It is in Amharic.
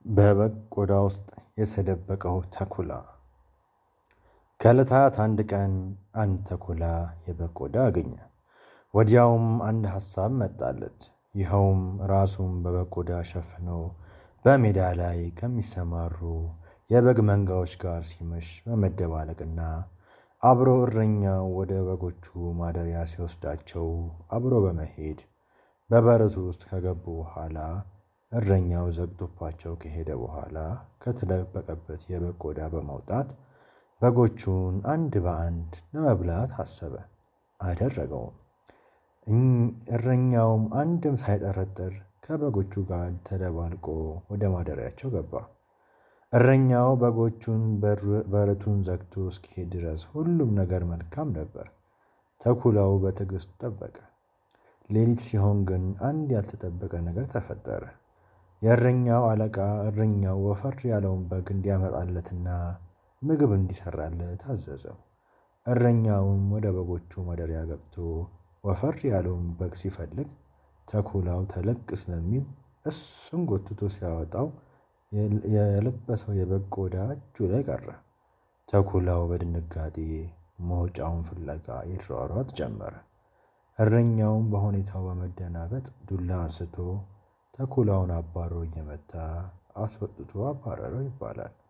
በበግ ቆዳ ውስጥ የተደበቀው ተኩላ። ከእለታት አንድ ቀን አንድ ተኩላ የበግ ቆዳ አገኘ። ወዲያውም አንድ ሀሳብ መጣለት ይኸውም ራሱን በበግ ቆዳ ሸፍኖ በሜዳ ላይ ከሚሰማሩ የበግ መንጋዎች ጋር ሲመሽ በመደባለቅና አብሮ እረኛው ወደ በጎቹ ማደሪያ ሲወስዳቸው አብሮ በመሄድ በበረቱ ውስጥ ከገቡ በኋላ እረኛው ዘግቶባቸው ከሄደ በኋላ ከተደበቀበት የበግ ቆዳ በመውጣት በጎቹን አንድ በአንድ ለመብላት አሰበ አደረገውም። እረኛውም አንድም ሳይጠረጥር ከበጎቹ ጋር ተደባልቆ ወደ ማደሪያቸው ገባ። እረኛው በጎቹን በረቱን ዘግቶ እስኪሄድ ድረስ ሁሉም ነገር መልካም ነበር። ተኩላው በትዕግስት ጠበቀ። ሌሊት ሲሆን ግን አንድ ያልተጠበቀ ነገር ተፈጠረ። የእረኛው አለቃ እረኛው ወፈር ያለውን በግ እንዲያመጣለትና ምግብ እንዲሰራለት አዘዘው። እረኛውም ወደ በጎቹ ማደሪያ ገብቶ ወፈር ያለውን በግ ሲፈልግ ተኩላው ተለቅ ስለሚል እሱን ጎትቶ ሲያወጣው የለበሰው የበግ ቆዳ እጁ ላይ ቀረ። ተኩላው በድንጋጤ መውጫውን ፍለጋ ይሯሯጥ ጀመረ። እረኛውም በሁኔታው በመደናገጥ ዱላ አንስቶ ተኩላውን አባሮ እየመታ አስወጥቶ አባረረው ይባላል